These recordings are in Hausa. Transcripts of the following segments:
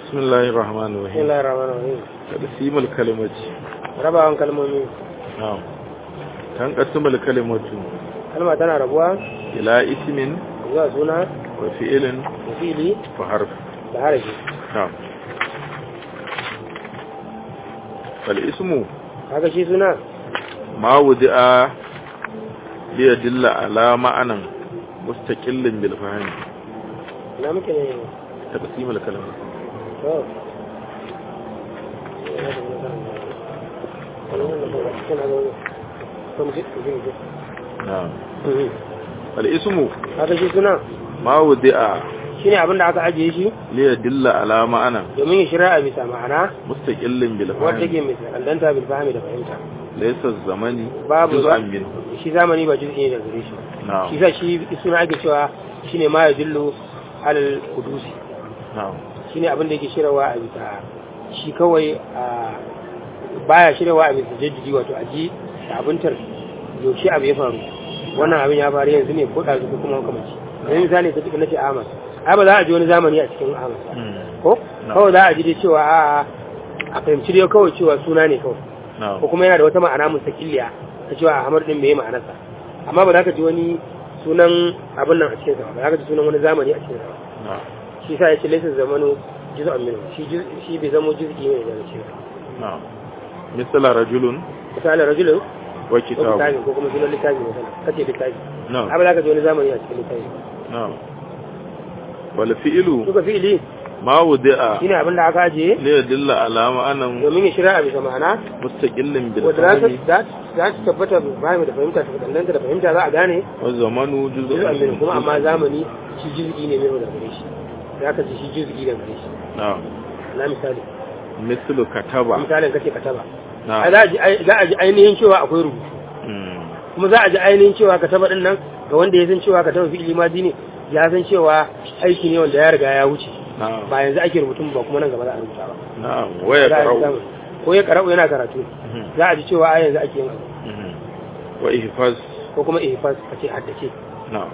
بسم الله الرحمن بسم الرحيم الله الرحمن الرحيم تقسيم الكلمة rabawan kalmomi نعم تنقسم الكلمة kalma tana rabuwa إلى اسم zuwa suna وفعل da fili وحرف da harafi نعم فالاسم kaga shi suna ما وضع ليدل على معنى مستقل بالفهم na muke ne تقسيم الكلمة to نعم فالاسم kaga shi suna ما وضع shine abin da aka ajiye shi ليدل على معنى domin ya shirya a bisa ma'ana مستقل wadda بالفهم take mai sakallanta bil fahimi da fahimta ليس الزمن babu جزءا منه shi zamani ba juz'i ne daga gare shi نعم shi sa shi suna ake cewa shine ma yadullu alal qudusi نعم shine abin da yake shiryawa a bisa shi kawai a baya shiryawa a bisa jaddidi wato a ji da abintar yaushe abu ya faru wannan abin ya faru yanzu ne ko ɗazu ko kuma makamanci yanzu misali ka cikin nace Ahmad ai ba za a ji wani zamani a cikin Ahmad ba. مم. ko Na. kawai za a ji dai cewa a a fahimci dai kawai cewa suna ne kawai نعم ko kuma yana da wata ma'ana mustaqilliya ta cewa Ahmad din bai ma'anarsa amma ba za ka ji wani sunan abin nan a cikin sa ba za ka ji sunan wani zamani a cikin sa ba نعم shi sa ya ce laisa zamanu juz'an minhu shi juz- shi bai zamo juz'i ne daga cikin نعم مثل رجل misali rajulun ko وكتاب littafi ko kuma sunan littafi misali kace littafi نعم abu za ka ji wani zamani a cikin littafi نعم والفعل suka fi'ili ما وضع shine abin da aka ajiye ليدل على معنى domin ya shirya a bisa ma'ana مستقل wanda za ta بالفهم za za ta tabbata bayan da fahimta ta danganta da fahimta za a gane والزمن جزء juz'an minhu منه kuma amma zamani shi juz'i ne mai da gare shi za ka ji shi juz'i da gare shi نعم na misali مثل كتب misalin kace kataba ai نعم za a ji ai- za a ji ainihin cewa akwai rubutu مم. kuma za a ji ainihin cewa ka taba din nan ga wanda ya san cewa ka taba fi'ili madi ne ya san cewa aiki ne wanda ya riga ya wuce نعم ba yanzu ake rubutun ba kuma nan gaba za a rubuta ba نعم Za a ji ويقرأ samun- ko ya karau yana karatu مم. za a ji cewa a yanzu ake yin abu مم. وإحفاظ ko kuma ihfaz a ce haddace نعم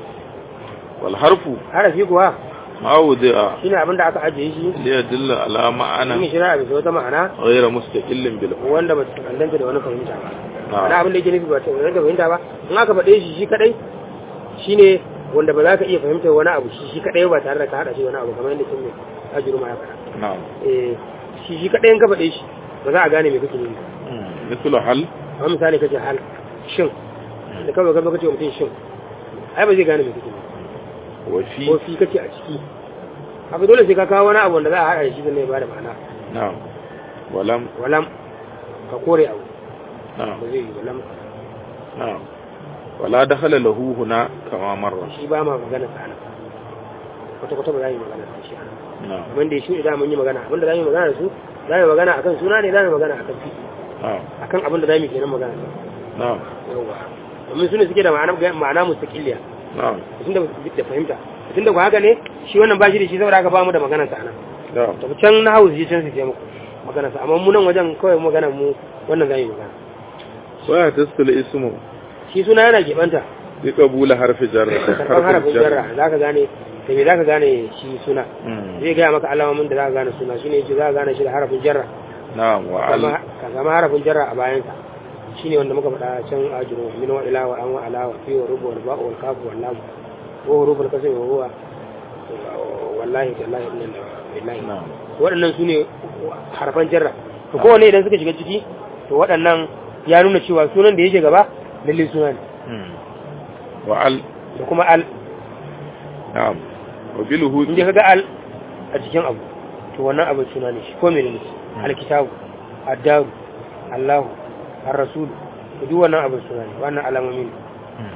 والحرف harafi kuwa ما وضع shine abin da aka ajiye shi ليدل على in معنى shira bisa wata ma'ana غير مستقل بالفهم wanda ba ta kandanta da wani fahimta ba نعم wani abin da yake nufi ba ta kandanta da fahimta ba in aka faɗe shi shi kadai shine wanda ba za ka iya fahimtar wani abu shi shi kadai ba tare da ka haɗa shi wani abu kamar yadda kin mai ajiru ma ya faɗa نعم eh shi shi kadai in ka faɗe shi ba za a gane me kake nufi مم. مثل هل amma misali kace hal shin da kawai ka zo kace wa mutum shin ai ba zai gane me kake nufi وفي ko fi kace a ciki haka dole sai ka kawo wani abu wanda za a haɗa da shi zai ba da ma'ana نعم ولم walam ka kore abu نعم ba zai yi walam نعم ولا دخل له هنا كما مر shi ba ma magana sa nan kwata kwata ba za mu yi magana sa shi anan نعم kamar da ya shuɗe da mun yi magana abinda za mu yi magana da su za mu yi magana akan suna ne za mu yi magana akan fi نعم akan abin da za mu yi kenan magana sa نعم yawwa domin su ne suke da ma'ana ma'ana mustaqilliya نعم tunda da fahimta tunda ku haka ne shi wannan ba shi da shi saboda haka ba mu da magana sa nan نعم to can na hausa je can su je muku magana sa amma mu nan wajen kawai magana mu wannan za mu yi magana ويتصل اسمه shi suna yana keɓanta بقبول حرف جر karɓar harafin jarra za ka gane da me za ka gane shi suna مم. zai gaya maka alamomin da za ka gane suna shine yace za ka gane shi da harafin jarra نعم وعل Kama- ka zama harafin jarra a bayansa shine wanda muka faɗa can ajiro min wa ila wa an wa ala wa fi wa rubu wal ba'u wal kafu wal lam wa huruful kasri wa huwa wallahi tallahi inna billahi نعم waɗannan su ne harfan jarra to kowane idan suka shiga ciki to waɗannan ya nuna cewa sunan da yake gaba lalle suna ne مم. وعل da kuma al نعم وبالهود inda kaga al a cikin abu to wannan abin suna ne shi ko menene alkitabu addaru allahu ar-rasul to duk wannan abin suna ne wannan alamomi ne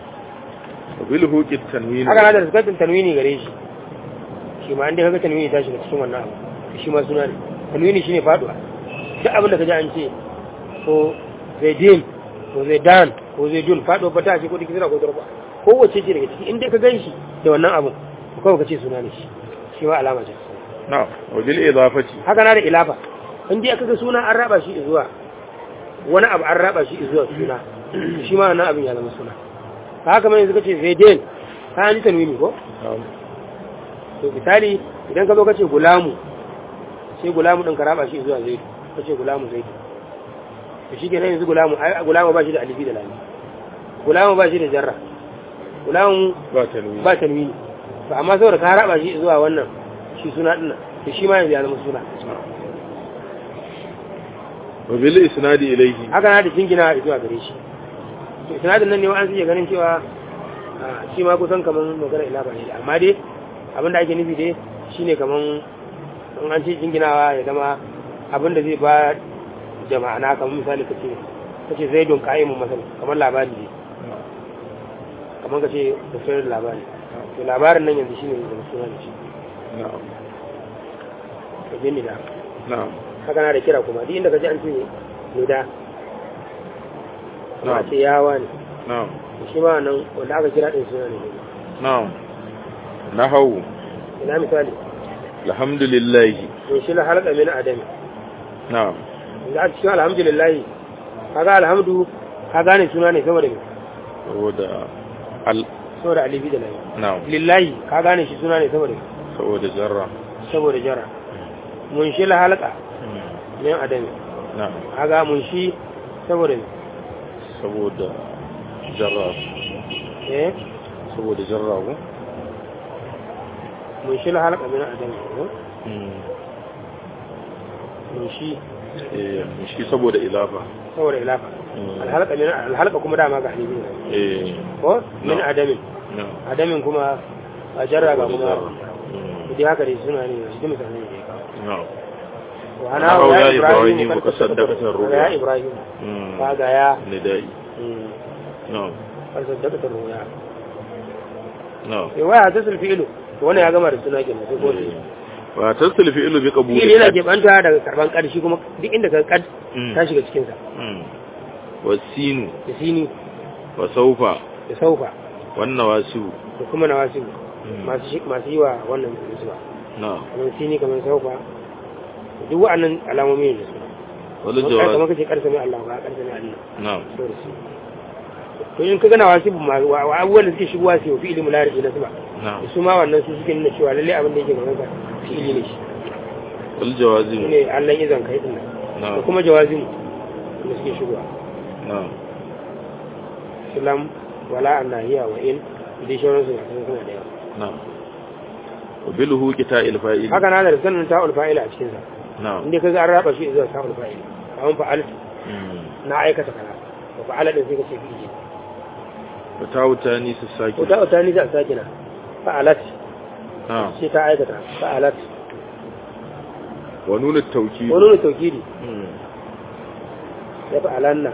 وبالهوك التنوين haka na da zakatun tanwini gare shi shi ma inda kaga tanwini ta shiga cikin wannan abu to shi ma suna ne tanwini shine faduwa duk abin da kaji an ce ko zaidin ko zaidan ko zaidun faduwa ba ta ce ko dikira ko darba ko wace ce daga ciki inda ka ganshi da wannan abu to kawai kace suna ne shi shi ma alama ce نعم وبالإضافة haka na da ilafa in dai aka ga suna an raba shi zuwa wani abu an raba shi zuwa suna shi ma wannan abin ya zama suna haka mai yanzu kace zaidin ka an ji tanwini ko نعم to misali idan ka zo kace gulamu sai gulamu din ka raba shi zuwa zaidu kace gulamu zaidu to shi kenan yanzu gulamu ai gulamu ba shi da alifi da lami gulamu ba shi da jarra gulamu ba tanwini ba tanwini to amma saboda ka raba shi zuwa wannan shi suna din nan to shi ma yanzu ya zama suna wa bil isnadi ilayhi haka na da jingina zuwa gare shi to isnadin nan ne wa'an suke ganin cewa ah, shi ma kusan kaman magana ila ba ne amma dai abin da ake nufi dai shine kaman in an ce jinginawa ya zama abin da zai ba da ma'ana kamar misali kace kace zaidun qa'imun masal kamar labari ne kamar kace da sayar labari to labarin nan yanzu shine da suna da shi na'am to jinni da na'am haka na da kira kuma duk inda kaje an ce ne da kuma a na'am ce yawa ne na'am shi ma nan wanda aka kira din suna ne na'am nahawu ina misali alhamdulillah in shi la halaka min adami na'am yanzu a cikin alhamdulillah kaga alhamdu ka gane suna ne saboda me saboda al saboda alibi da lahi na'am lillahi ka gane shi suna ne saboda me saboda jarra saboda jara mun shi la halaka min adami na'am kaga mun shi saboda me saboda jarra eh saboda jarra ko mun shi la halaka min adami ko? mun shi eh shi saboda ilafa saboda ilafa alhalaka min alhalaka kuma dama ga alibi ne eh ko min No. adamin na'am adamin kuma a jarra ga kuma Mm. dai haka dai suna ne shi misalai ne na'am وأنا أو يا يا إبراهيم إبراهيم قد قد صدقت الرؤيا. يا إبراهيم Mm. هذا يا ندائي مم. na'am قد صدقت الرؤيا na'am رواية تصل فعله وانا يا جماعة السنة كنا في قول wa tasil fi'lu bi qabuli fi'il yana keɓanta daga karban ƙarshe kuma duk inda ka kad ta shiga cikinsa Mm. wasinu da sini wa saufa da saufa wan nawasibu da kuma nawasibu Mm. masu shi- masu yi wa wannan musuwa na'am kamar sini kamar saufa duk wa'annan alamomi ne da su wal kamar jawaz kace karsa mai Allah ba karsa mai Allah na'am saboda su to in ka gana wasibu ma wa wa abubuwan da suke shigowa su fi ilimin larabi na zuba na'am su ma wannan su suke nuna cewa lalle abin da yake gaban ka fi'ili ne shi wal jawazim shine Allah izan kai din nan da na'am kuma jawazimu da suke shigowa na'am sulam wala annahiya wa in dai shauran su sun suna da yawa na'am wa bil huqita il fa'il haka na da sanin ta'ul fa'ila a cikin sa na'am inda kaga an raba shi zuwa ta'ul fa'ila kamar fa'al Mm. na aikata kaza wa fa'ala din sai ka ce fi'ili wa tawtani su saki ko ta'u ta ni za a sake na fa'alat na'am sai ta aikata fa'alat wa nun at-tawkid wani ne taukidi Mm. ya fa'alanna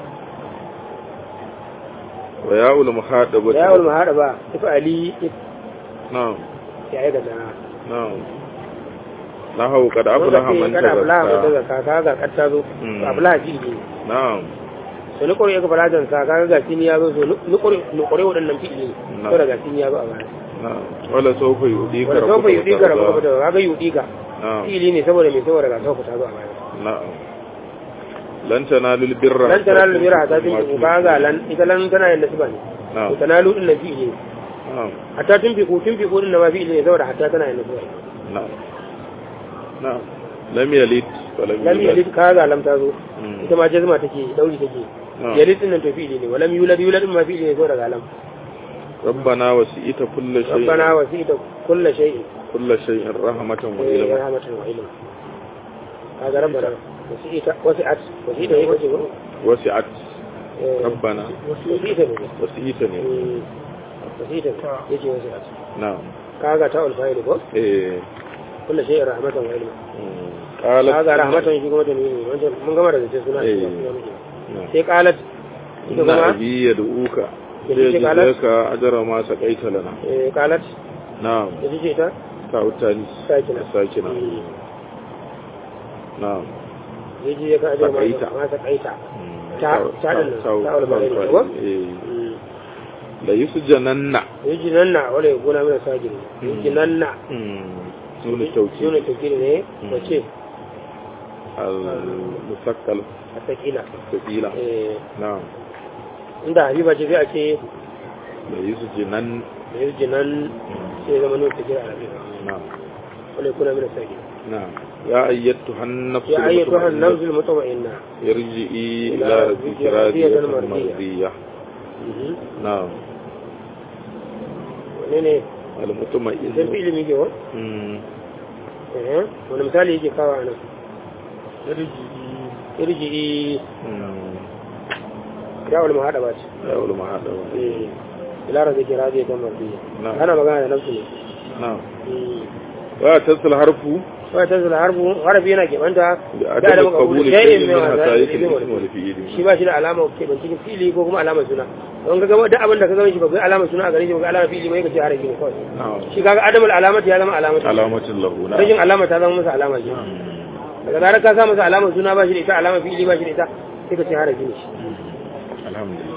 wa ya'ul muhadabati da yawon mahada ba ifa'ali na'am ya aikata na na'am nahawu qad aflaha man kada ablaha mai tazakka daga kaka ga katta zo Mm. to ablaha ji ne na'am so ni kore ya fara jan sa kaga ga sini ya zo so ni kore ni kore wadannan fi'ili Na. to daga sini ya zo a baya na'am wala sawfa yudika wanda sofa yudi ka rabu da kaga yudi ka na'am fi'ili ne saboda me saboda ga sofa ta zo a baya na'am lan tanalu birra lan tanalu bira ta tin ku kaga lan ita lan tana yin nasba ne na'am to tanalu din nan fi'ili ne na'am hatta tun fi ku tun fi ku din nan ma fi'ili ne saboda hatta tana yin nasba na'am na'am lam yalid wa lam lam yulad yalid kaga lam ta zo Mm. ita ma jazma take dauri take na'am yalid din nan to fi'ili ne walam yulad yulad din ma fi'ili ne saboda ga lam ربنا وسئت كل شيء ربنا وسعت كل شيء كل شيء رحمة إيه، وعلما رحمة وعلم هذا ربنا وسعت وسعت وسعت هيك تقول وسعت إيه، ربنا وسعت ne وسئتني Mm, وسعت يجي وسعت نعم kaga ta ulfa'il ko إيه. kullu shay'in rahmatan wa ilma مم. قالت kaga rahmatan shi kuma tanwini wancan mun gama da zai suna إيه. sai نعم qalat ita إن kuma أبي يدعوك يجي قالت؟ ليجزيك أجر ما سقيت لنا eh, qalat نعم ita ce ta تاء التانيث sakina ساكنة Mm. نعم yaji ya ka ajar ma Sakaita. ma sakaita مم. Ta- ta ɗin nan, تاء- ta ulfa'il تاء ko? إيه. Mm. ليسجنن yaji nan na wala ya gona mana sagiri yaji nan na مم. نون sune التوكيد tafkiri ne Mm. wace المثقل a sakila ثقيلة eh نعم inda habiba ce sai a ce ليسجنن da yaji nan sai zama nuna tafkiri a rabi نعم wala ya kuna mana sagiri نعم يا أيتها النفس يا أيتها المطمئنة النفس المطمئنة ارجعي إلى إلى ربك ربك راضية راضية مرضية. مرضية نعم wane ne sai المطمئنة fi ilimi ke wa مم. Eh, wani misali yake kawo a nan ارجعي irji مم. ya wani mahaɗa ba ce لا أول ما هذا Eh, ilara zai kira zai kan marfiya نعم ana magana da nafsu ne نعم وتصل حرف wai ta zula harfu harafi yana keɓanta بعدم قبول شيء من حسائك الاسم shi والفعل ba shi da alama ke ban cikin fili ko kuma alama suna don ka gama duk abin da ka gama shi ba kai alama suna a gare shi ba kai alama fili ba yake ce harafi ne kawai نعم shi kaga adamul alamati ya zama alamati علامة له rashin نعم alama ta zama masa alama ce daga zarar ka sa masa alama suna ba shi da ita alama fili ba shi da ita sai ka ce harafi ne shi الحمد لله